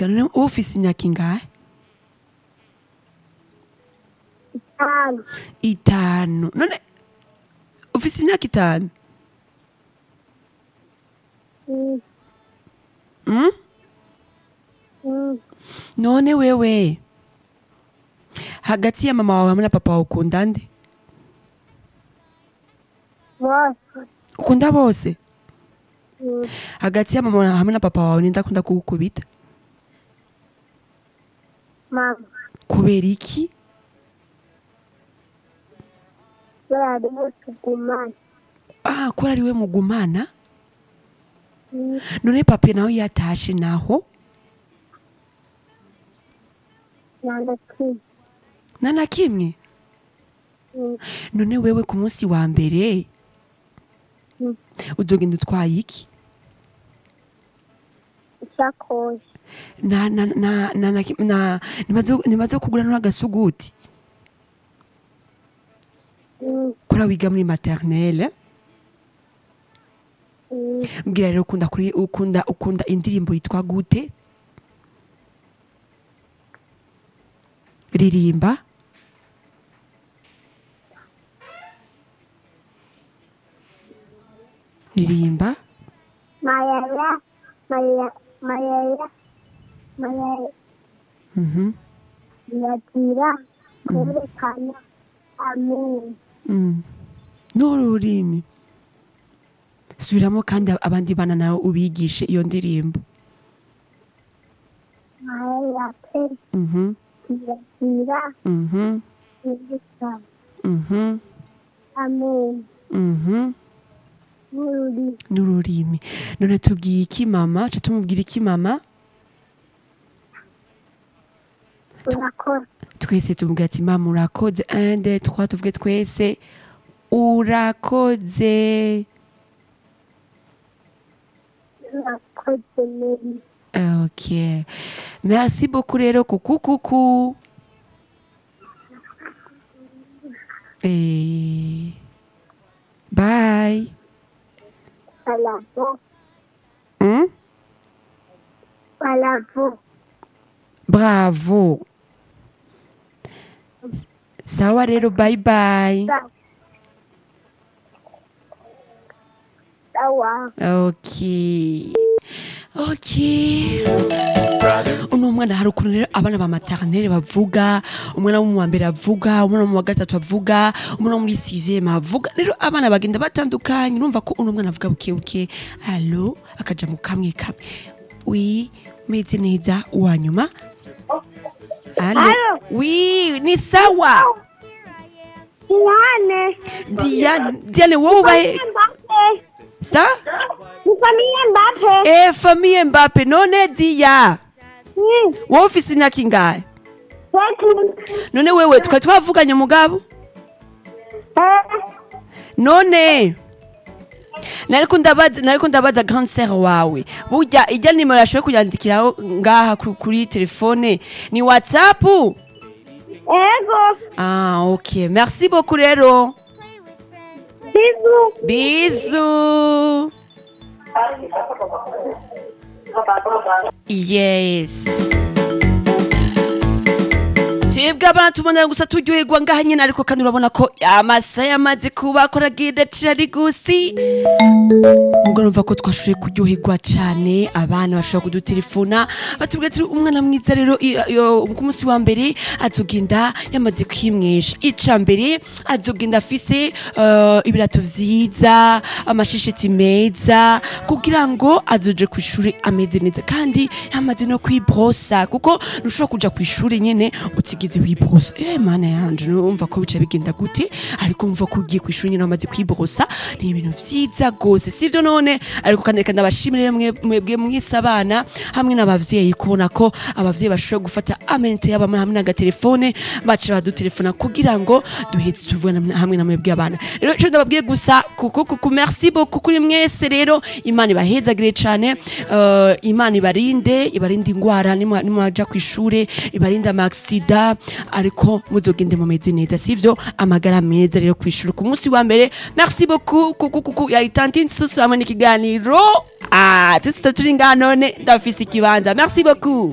wiga none wowe ufise imyaka ingahe itanu itanu none ufise imyaka itanu Mm, mm? mm. none wewe hagati ya mama wawe hamwe na papa wawe ukunda nde bose ukunda bose Mm, hagati ya mama wawe hamwe na papa wawe ninde akunda kugukubita mama kubera iki bari tugumane ah kubera ari we mugumana Mm, none pape nawe yatashe naho nanda kimwe na na kimwe Mm, none wewe ku munsi wa mbere Mm. uzogenda utwaye iki isakoshi na na na na na na nimaze nimaze kugura n'agasuguti Mm, kora wiga muri maternelle mm. mbwira rero ukunda kuri ukunda ukunda indirimbo yitwa gute ririmba ririmba mayaya mayaya mayaya mayaya mhm yagira kwerekana amenyo mm. n'ururimi subiramo kandi abandi bana nawe ubigishe iyo ndirimbo mayaya pe mhm yagira mhm kwerekana mhm amenyo mhm n'ururimi n'ururimi none tubwiye iki mama ca tumubwira iki mama turakora twese tumubwira ati mama urakoze 1 2 3 tuvuge twese urakoze turakoze neza ok merci beaucoup rero kuku kuku Eh, bye balavo hmm? balavo bravo sawa rero bye bye sawa ok ok uno mwana hari ukuntu rero abana ba maternelle bavuga umwana wo mu wa mbere avuga umwana wo mu wa gatatu avuga umwana wo muri sixième avuga rero abana bagenda batandukanye urumva ko uno mwana avuga buke buke alo akaja mu kamwe kamwe wi meze neza uwa nyuma alo Alo. wi ni sawa Diane diane diane wowe ubahe Mbappe sa ni famille Mbappe eh famille mbappe none diya Mm, wowe ufise imyaka ingahe Betty. none wewe twari twavuganye umugabo Eh, none nariko ndabaza nariko ndabaza grand sœur wawe burya ijya nimero yashoboye kuyandikiraho ngaha ku- kuri telefone ni whatsapp ego ah ok merci beaucoup rero bizu bizu yes twebwe abana tubona gusa turyoherwa ngaha nyine ariko kandi urabona ko amasaha yamaze kuba akoragenda cari gusi ubwo numva ko twashoboye kuryoherwa cane abana bashobora kudutelefona batubwira ati umwana mwiza rero i- iyo- ku munsi wa mbere azogenda yamaze kwimwesha ica mbere azogenda afise eh, ibirato vyiza amashesheti meza kugira ngo azoje ku ishuri ameze neza kandi yamaze no kwibrosa kuko ntushobora kuja ku ishuri nyene utigeze wibrosa eh mana yanje numva ko bica bigenda gute ariko mva ko ugiye ku ishuri nyene wamaze kwibrosa ni ibintu vyiza gose sivyo none ariko kandi reka ndabashimire mwe- mwebwe mwese abana hamwe n'abavyeyi kubona ko abavyeyi bashobora gufata amenite yabo hamwe n'agatelefone baca badutelefona kugira ngo duheze tuvugana hamwe na mwebwe abana rero ico ndababwiye gusa kuku kuku merci beaucoup kuri mwese rero imana ibahezagire cane eh, imana ibarinde ibarinde ingwara nimwa- nimwaja ku ishure ibarinde amaksida ariko muzogende mumeze neza sivyo amagara meza rero ku ishure ku munsi wa mbere merci beaucoup kuku kuku yari tantine susu hamwe n'ikiganiro ah tutsi turi ngaha none ndafise ikibanza merci beaucoup